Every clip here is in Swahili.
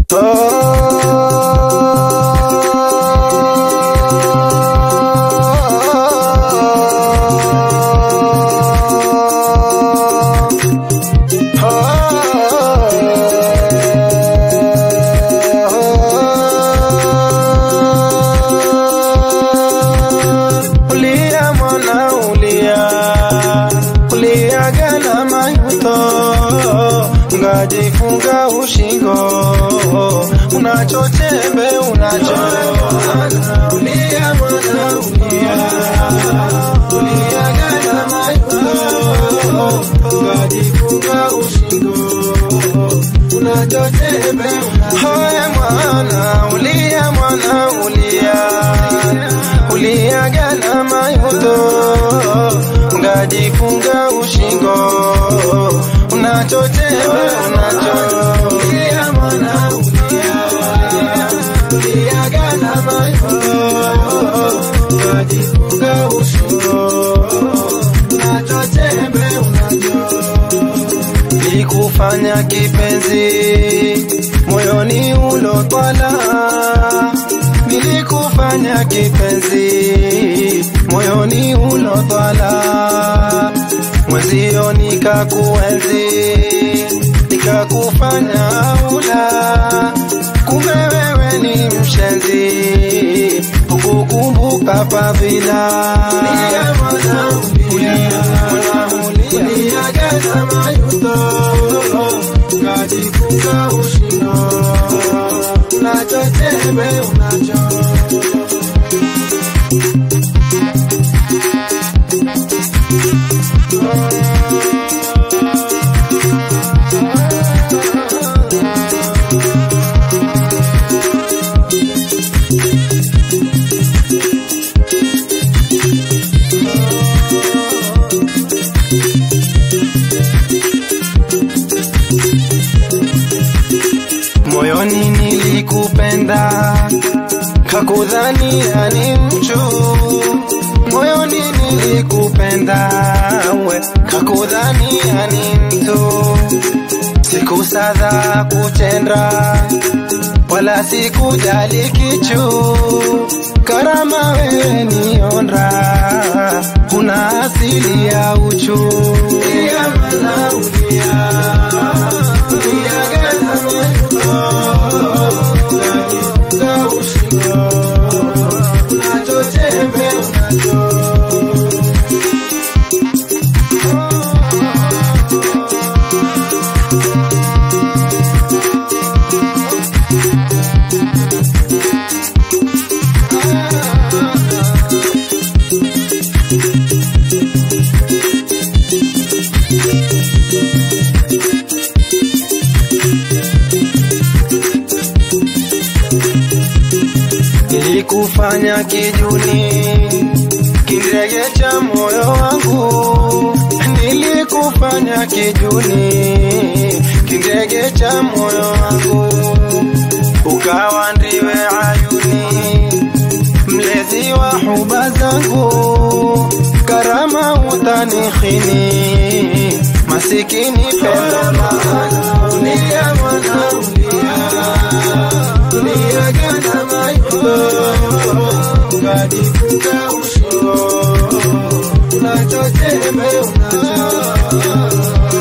Ulia mwana ulia, ulia gana mayuto, ngajifunga ushingo, unachochembe unacho. Ulia mwana ulia, ulia gana mayuto, ngajifunga ushingo, unachochembe unacho. Hoye mwana ulia, mwana ulia uliagana mayuto ngajifunga ushingo unachotema unacho ulia mwana ulia uliagana mayuto ngajifunga ushingo unachotema unacho likufanya kipenzi moyoni ulotwala nilikufanya kipenzi moyoni ulotwala mwezio nikakuenzi nikakufanya ula kumbe wewe ni mshenzi ukukumbuka pavila uliagana mayuto ngajifunga ushino unachoteme unacho moyoni nilikupenda kakudhania ni mchu moyoni nilikupenda we kakudhania ni mtu sikusadha kutenda wala sikujali kichu karama wewe niondra una asili ya uchu Ulia mwana ulia, ulia gana Unajifunga ushingo, unachochembe unacho nilikufanya kijuni kirege cha moyo wangu nilikufanya kijuni kirege cha moyo wangu ukawa ndiwe ayuni mlezi wa huba zangu karama utanikhini masikini pendo maana ulia mwana ulia ulia gana mayuto ngajifunga ushingo unachoteme unacho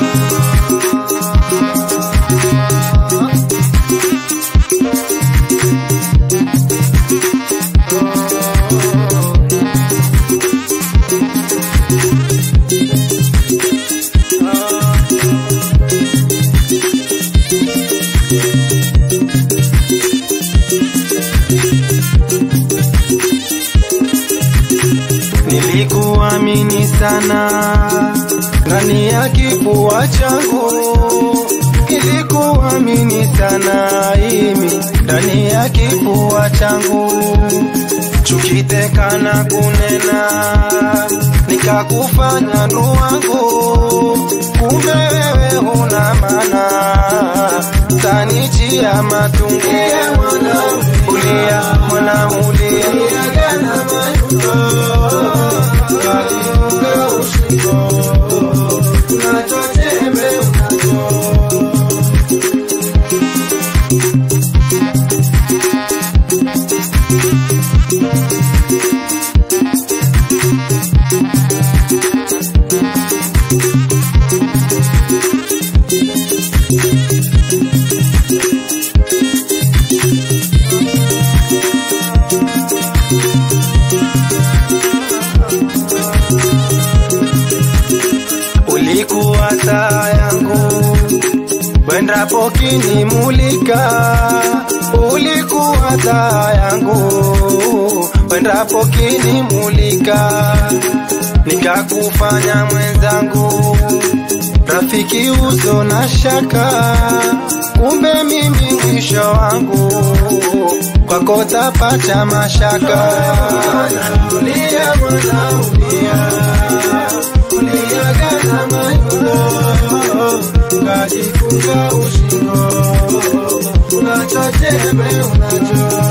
nilikuamini sana ndani ya kifua changu nilikuamini sana imi ndani ya kifua changu chukitekana kunena nikakufanya nduwangu kumbe wewe huna mana tanichia matungu ulia mwana ulia gana unachocheme unacho ulikuwa taa yangu wendapo kinimulika, ulikuwa taa yangu wendapo kinimulika, nikakufanya mwenzangu rafiki uso na shaka, kumbe mimi mwisho wangu kwako tapata mashaka. Ulia mwana ulia, uliagana mayulo, ukajifunga ushingo, unachochembe unacho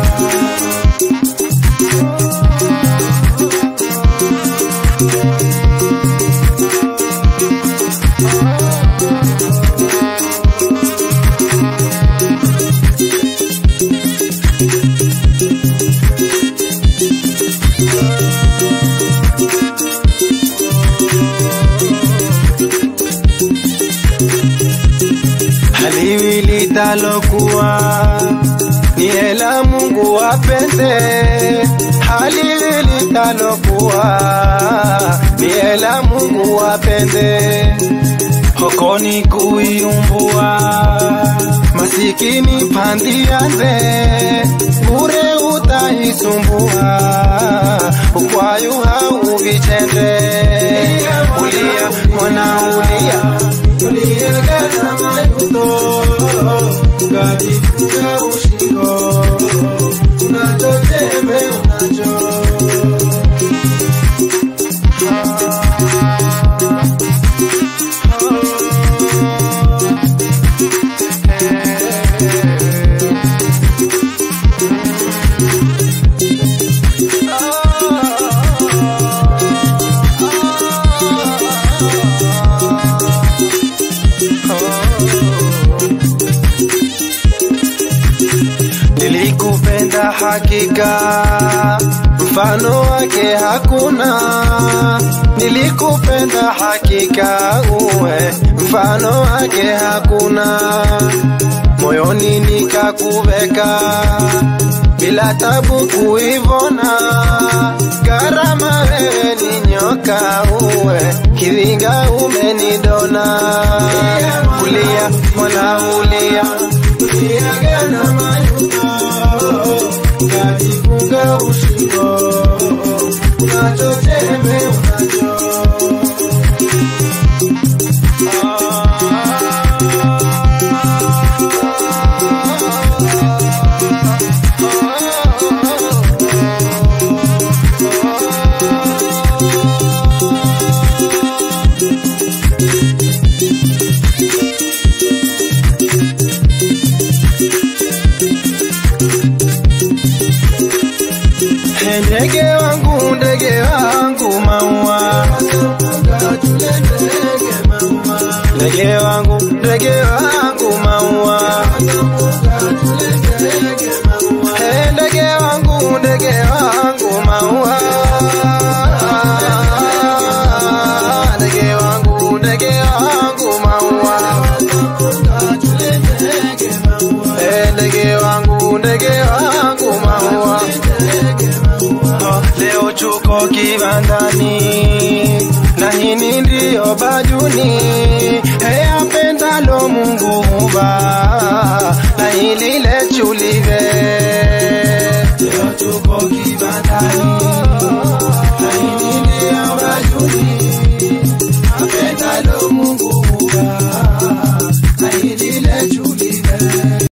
haliwi litalokuwa ni hela Mungu apende, haliwi litalokuwa ni hela Mungu apende, hokoni kuiumbua masikini pandianze bure utaisumbua ukwayu hauvichende ulia mwana ulia uliegana mayuto ukajifunga ushingo unachotembe unacho Nilikupenda hakika, mfano wake hakuna. Nilikupenda hakika, uwe mfano wake hakuna. Moyoni nikakuveka bila tabu kuivona. Karama wewe ni nyoka, uwe kivinga umenidona. Ulia mwana ulia, uliagana mayuto, ukajifunga ushingo, unachotembe unacho Ndege wangu, ndege wangu, maua. Ndege wangu, ndege wangu, maua. Hey, ndege wangu, ndege wangu, maua. Ndege wangu, ndege wangu, maua. Hey, ndege wangu, ndege wangu, maua. Leo tuko kibandani na hini ndiyo bajuni,